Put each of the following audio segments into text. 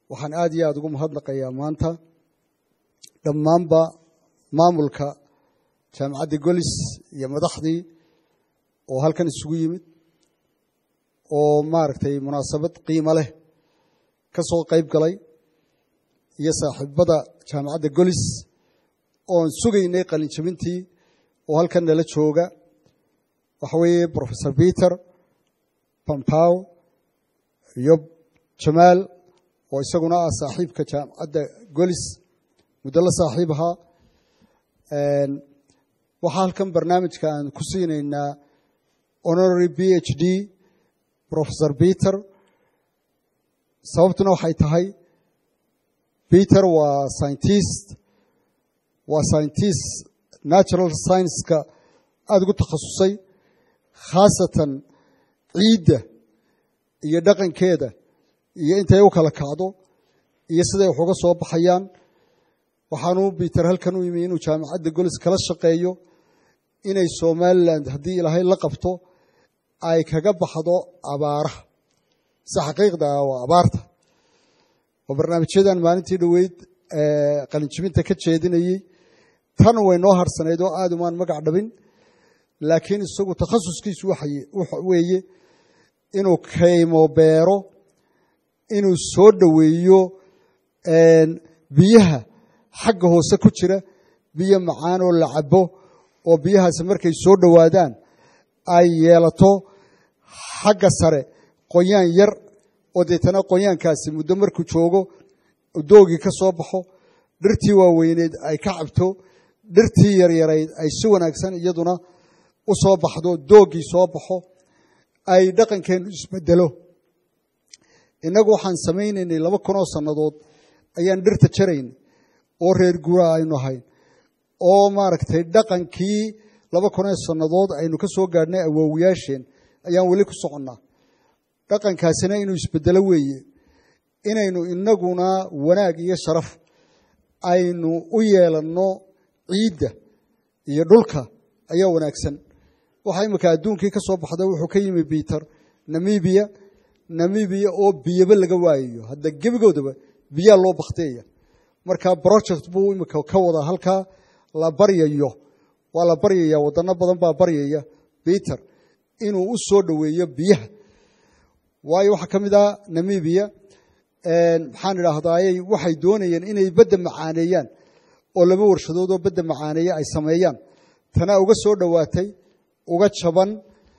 waxaan aad iyo aada ugu mahadnaqayaa maanta dhammaanba maamulka jaamacadda golis iyo madaxdii oo halkan isugu yimid oo maaragtay munaasabad qiimo leh ka soo qayb galay iyo saaxiibada jaamacadda golis oon sugaynay qalinjabintii oo halkan nala jooga waxa weeye professor peter pampow iyo jamaal oo isaguna ah saaxiibka jaamacadda golis muddo la saaxiib ahaa waxaa halkan barnaamijka aan ku siinaynaa honorary b h d professor peter sababtuna waxay tahay peter waa scientist waa scientist natural science-ka aada ugu takhasusay khaasatan ciidda iyo dhaqankeeda iyo intay u kala kacdo iyo siday wax uga soo baxayaan waxaanu biter halkan u yimi inuu jaamacadda golis kala shaqeeyo inay somalilan haddii ilaahay la qabto ay kaga baxdo abaaraha si xaqiiqda ah waa abaarta oo barnaamijyadan maalintii dhoweyd qalinjibinta ka jeedinayey tan way noo harsanayd oo aada umaan magac dhabin laakiin isagu takhasuskiisu waxa weeye inuu kaymo beero inuu soo dhoweeyo biyaha xagga hoose ku jira biyo macaan oo la cabo oo biyahaasi markay soo dhowaadaan ay yeelato xagga sare qoyaan yar oo deetana qoyaankaasi muddo markuu joogo doogii ka soo baxo dhirtii waaweyneed ay ka cabto dhirtii yaryarayd ay si wanaagsan iyaduna u soo baxdo doogii soo baxo ay dhaqankeennu isbedelo innagu waxaan samaynaynay laba kunoo sannadood ayaan dhirta jaraynay oo reer guuraa aynu ahayn oo maaragtay dhaqankii laba kunoo sannadood aynu ka soo gaadhnay awoowiyaasheen ayaan weli ku soconnaa dhaqankaasina inuu isbedelo weeye inaynu innaguna wanaag iyo sharaf aynu u yeelanno ciidda iyo dhulka ayaa wanaagsan waxaa imika adduunkii ka soo baxda wuxuu ka yimi biter namibiya namibiya oo biyaba laga waayayo hadda gebigoodaba biyaa loo bakteeya marka project buu imika ka wadaa halkaa la baryayo waa la baryaya wadano badan baa baryaya biter inuu u soo dhoweeyo biyaha waayo waxaa ka mid ah namibiya maxaan idhaahdayy waxay doonayeen inay badda macaaneeyaan oo laba warshadood oo badda macaaneeya ay sameeyaan tanaa uga soo dhowaatay uga jaban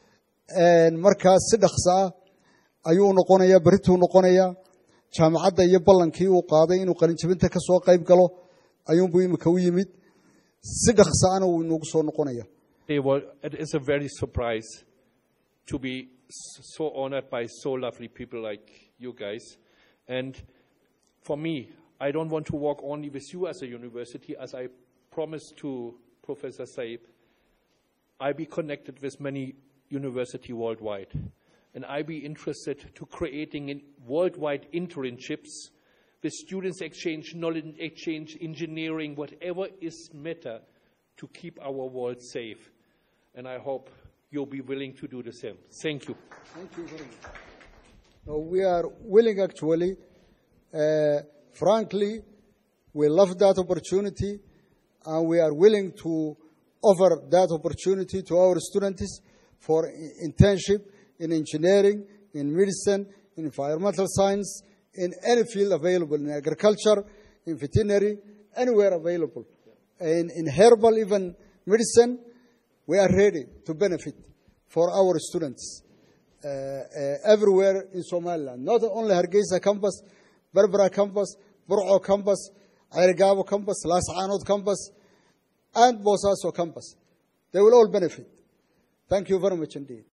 markaa si dhaksa ah ayuu u noqonayaa berituu noqonayaa jaamacadda iyo ballankii uu qaaday inuu qalinjabinta ka soo qayb galo ayuunbuu imika u yimid si dhaksa ana wuu inoogu soo noqonaya It is a very surprise to be so honored by so lovely people like you guys. And for me, I don't want to work only with you as a university, as I promised to Professor Saib. I be connected with many university worldwide, and I be interested to creating in worldwide internships with students exchange, knowledge exchange, engineering, whatever is matter to keep our world safe. And I hope you'll be willing to do the same. Thank you. Thank you very much. No, we are willing actually. Uh, frankly, we love that opportunity and we are willing to offer that opportunity to our students for internship in engineering, in medicine, in environmental science, in any field available, in agriculture, in veterinary, anywhere available. In, in herbal, even medicine, we are ready to benefit for our students uh, uh, everywhere in Somaliland, not only Hargeisa campus, Berbera campus, Burco campus, Ayrigabo campus, Las Anod campus, and Bosaso campus. They will all benefit. Thank you very much indeed.